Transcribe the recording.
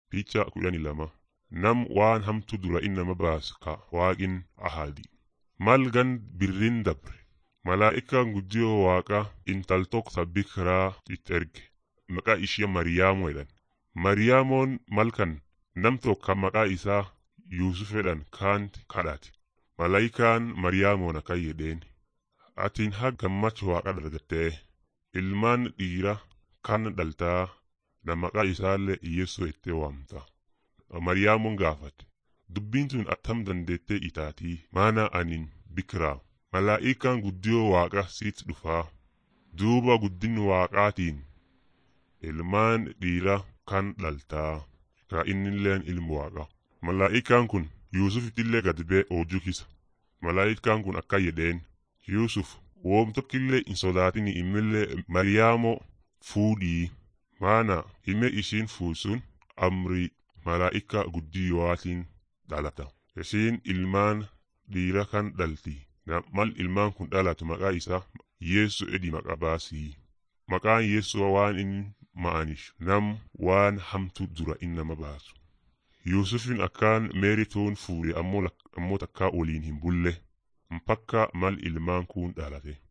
Picha kudhanii lama nam waan hamtu dura innama baasu ka waaqin ahadi. Mal gan birrin dabre malaa'ikaan guddiyoo waaqa intal tokko bikiraa itti erge maqaa ishee Mariyaamoo jedhan. Mariyaamoon malkan nam tokko maqaa isaa Yuusuf jedhan kaanti kadhate. Malaa'ikaan Mariyaamoon akkan jedheen atiin haa gammachuu waaqa dargattee ilmaan dhiira kan dhaltaa na maqaa isaallee Yeessoo ittee waamta. Mariyaamoon gaafate dubbiin tun attam dandeettee itaatii maana anin bikiraa malaa'ikaan guddiyoo waaqa siit dhufaa duuba guddin waaqaatiin ilmaan dhiira kan dhaltaa ka innilleen ilmu waaqa malaa'ikaan kun yuusufittillee gad bee oojjuu kisa malaa'ikaan kun akka jedheen yuusuf woom tokkillee hin sodaatini immillee mariyaamoo fuudhii maana hime ishiin fuusun amrii malaa'ika guddiyootiin dhalata isiin ilmaan dhiira kan dhalti mal ilmaan kun dhalatu maqaa isaa yeessu edi maqa baasii maqaan yeessoo waan inni ma'anish nam waan hamtu dura innama baasu yuusufin akkaan meerituun fuudhe ammoo takkaa waliin hin bulle mpakka mal ilmaan kun dhalate